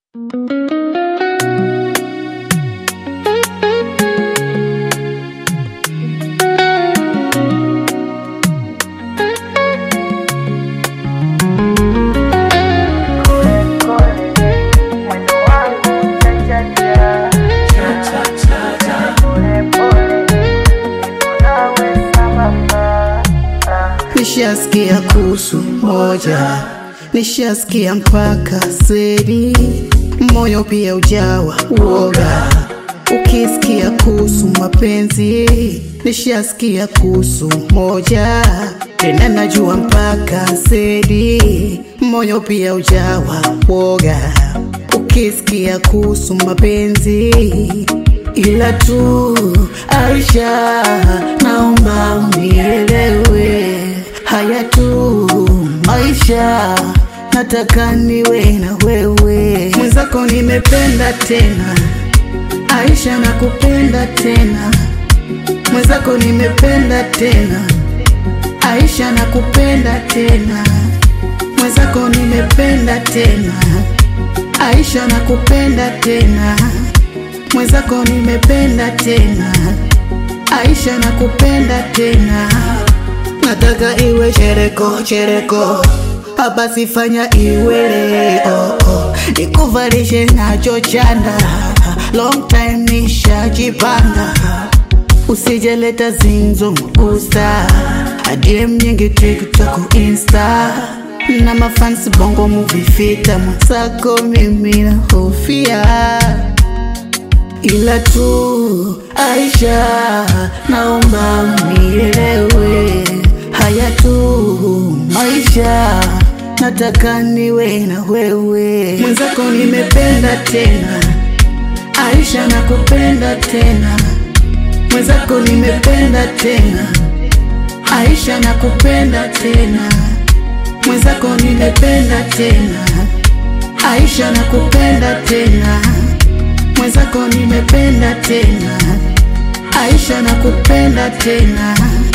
Nishasikia kuhusu moja, nishasikia mpaka sedi, moyo pia ujawa uoga. Ukisikia kuhusu mapenzi, nishasikia kuhusu moja, tena najua mpaka sedi, moyo pia ujawa uoga. Ukisikia kuhusu mapenzi, ila tu Aisha, naomba unielewe haya tu maisha, nataka niwe na wewe mwenzako, nimependa tena Aisha, nakupenda tena mwenzako, nimependa tena Aisha, nakupenda tena mwenzako, nimependa tena Aisha, nakupenda tena mwenzako, nimependa tena Aisha, nakupenda tena nataka iwe chereko chereko, hapa sifanya iwe leo, nikuvalishe nacho chanda, long time nishajipanga, usijeleta zinzo usta adiem nyingi TikTok, Insta na mafansi bongo movie fita mwenzako, mimi na hofia ila tu Aisha, naomba unielewe haya tu maisha, nataka niwe na wewe mwenzako, nimependa tena Aisha, nakupenda tena mwenzako, nimependa tena Aisha, nakupenda tena mwenzako, nimependa tena Aisha, nakupenda tena mwenzako, nimependa tena Aisha, nakupenda tena